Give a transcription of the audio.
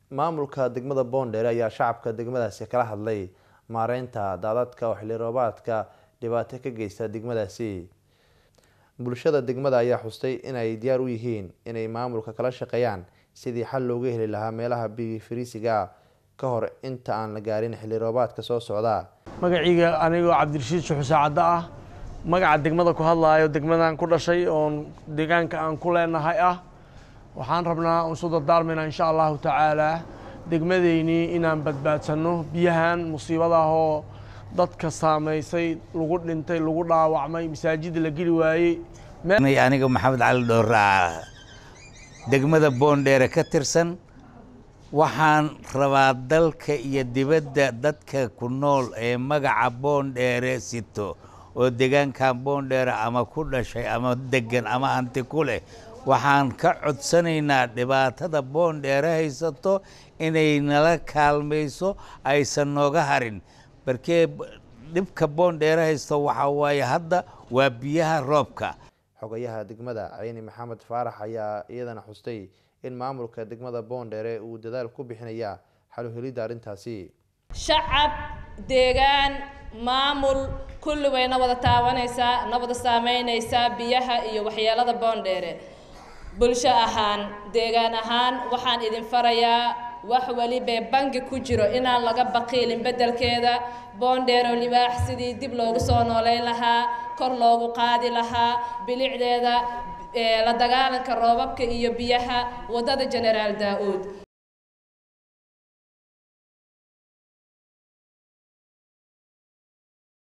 maamulka degmada boondheere ayaa shacabka degmadaasi kala hadlay maareynta daadadka oo xilli roobaadka dhibaato ka geysta degmadaasi bulshada degmada ayaa xustay inay diyaar u yihiin inay maamulka kala shaqeeyaan sidii xal looga heli lahaa meelaha biyi fariisiga ka hor inta aan la gaarin xilli roobaadka soo socda magaciiga anigoo cabdirashiid shuxusaacaddo ah magaca degmada ku hadlaayo degmadan ku dhashay oon deegaanka aan ku leenahay ah waxaan rabnaa isu dardaarmaynaa insha allahu tacaalaa degmadeynii inaan badbaadsanno biyahan musiibadaahoo dadka saamaysay lagu dhintay lagu dhaawacmay masaajida la geli waayey aniga maxamed cali dhowraa degmada boondheere ka tirsan waxaan rabaa dalka iyo dibadda dadka ku nool ee magaca boondheere sito oo deegaankan boondheere ama ku dhashay ama degan ama hanti ku leh waxaan ka codsanaynaa dhibaatada boondheere haysato inay nala kaalmayso aysan nooga harin barkee dhibka boondheere haysto waxaa waaye hadda waa biyaha roobka xogayaha degmada cayni maxamed faarax ayaa iyadana xustay in maamulka degmada boondheere uu dadaal ku bixinaya xaluhelidda arrintaasi shacab deegaan maamul kulli way na wada taabanaysaa na wada saameynaysaa biyaha iyo waxyeelada boondheere bulsho ahaan deegaan ahaan waxaan idin farayaa wax welibee bangi ku jiro inaan laga baqiilin beddelkeeda boondheero libaax sidii dib loogu soo nooleyn lahaa kor loogu qaadi lahaa bilicdeeda la dagaalanka roobabka iyo biyaha waddada generaal daa-uud